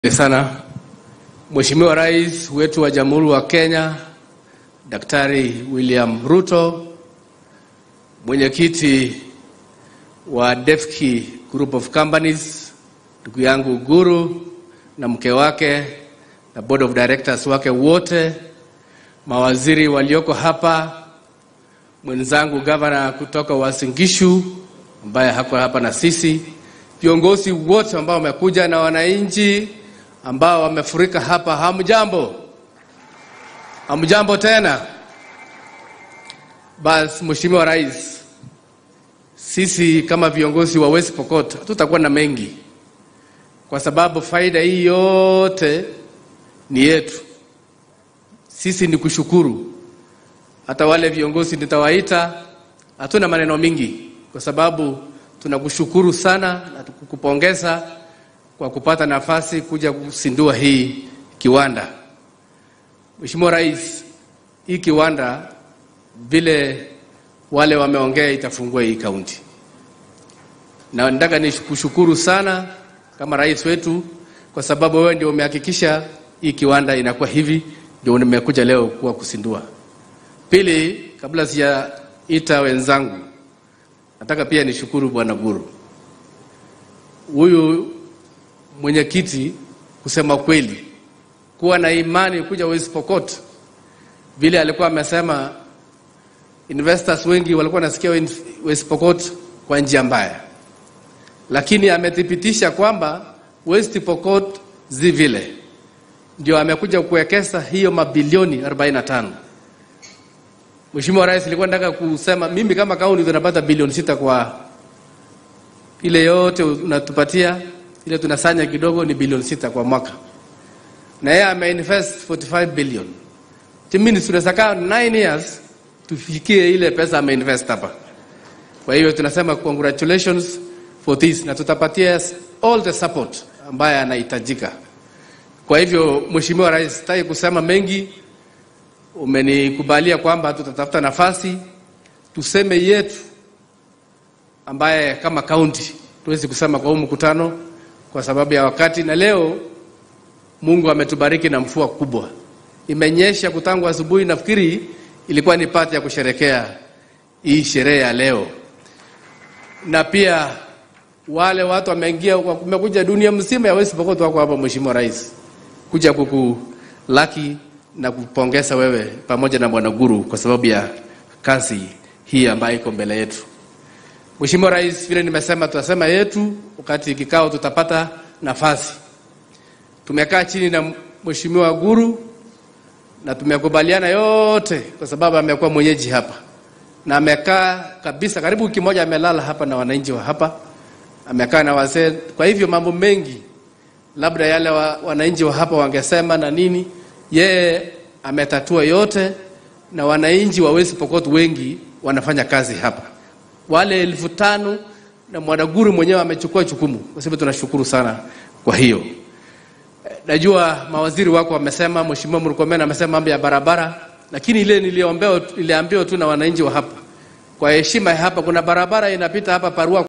sana Mheshimiwa Rais wetu wa Jamhuri wa Kenya Daktari William Ruto, mwenyekiti wa DEFCI Group of Companies, ndugu yangu Guru na mke wake na board of directors wake wote, mawaziri walioko hapa, mwenzangu gavana kutoka Uasin Gishu ambaye hako hapa na sisi, viongozi wote ambao wamekuja na wananchi ambao wamefurika hapa, hamjambo? Hamjambo tena? Basi Mheshimiwa Rais, sisi kama viongozi wa West Pokot hatutakuwa na mengi, kwa sababu faida hii yote ni yetu. Sisi ni kushukuru. Hata wale viongozi nitawaita, hatuna maneno mingi, kwa sababu tunakushukuru sana na kukupongeza kwa kupata nafasi kuja kusindua hii kiwanda. Mheshimiwa Rais, hii kiwanda vile wale wameongea itafungua hii kaunti, na nataka nikushukuru sana kama rais wetu, kwa sababu wewe ndio umehakikisha hii kiwanda inakuwa hivi, ndio nimekuja leo kuwa kusindua. Pili, kabla sijaita wenzangu, nataka pia nishukuru Bwana Guru huyu mwenyekiti kusema kweli, kuwa na imani kuja West Pokot, vile alikuwa amesema, investors wengi walikuwa nasikia West Pokot kwa njia mbaya, lakini amethibitisha kwamba West Pokot zi vile ndio amekuja kuwekeza hiyo mabilioni 45. Mheshimiwa Rais, nilikuwa nataka kusema mimi kama kaunti tunapata bilioni sita kwa ile yote unatupatia ile tunasanya kidogo ni bilioni sita kwa mwaka, na yeye ameinvest 45 billion. Timini tunaweza kaa 9 years tufikie ile pesa ameinvest hapa. Kwa hiyo tunasema congratulations for this, na tutapatia all the support ambaye anahitajika. Kwa hivyo Mheshimiwa Rais, sitaki kusema mengi, umenikubalia kwamba tutatafuta nafasi tuseme yetu ambaye kama kaunti tuwezi kusema kwa huu mkutano kwa sababu ya wakati, na leo Mungu ametubariki na mvua kubwa, imenyesha kutangu asubuhi. Nafikiri ilikuwa ni pati ya kusherekea hii sherehe ya leo, na pia wale watu wameingia, wamekuja dunia mzima ya West Pokot wako hapa, Mheshimiwa Rais, kuja kukulaki na kupongeza wewe pamoja na Bwana Guru kwa sababu ya kazi hii ambayo iko mbele yetu. Mheshimiwa Rais, vile nimesema, tutasema yetu wakati kikao tutapata nafasi. Tumekaa chini na Mheshimiwa Guru na tumekubaliana yote, kwa sababu amekuwa mwenyeji hapa na amekaa kabisa karibu wiki moja, amelala hapa na wananchi wa hapa, amekaa na wazee. Kwa hivyo mambo mengi labda yale wa, wananchi wa hapa wangesema na nini, yeye ametatua yote, na wananchi wa West Pokot wengi wanafanya kazi hapa wale elfu tano na Mwanaguru mwenyewe amechukua jukumu, kwa sababu tunashukuru sana. Kwa hiyo najua mawaziri wako wamesema, Mheshimiwa Murkomen amesema mambo ya barabara, lakini ile niliambiwa niliambiwa tu na wananchi wa hapa, kwa heshima ya hapa, kuna barabara inapita hapa Parua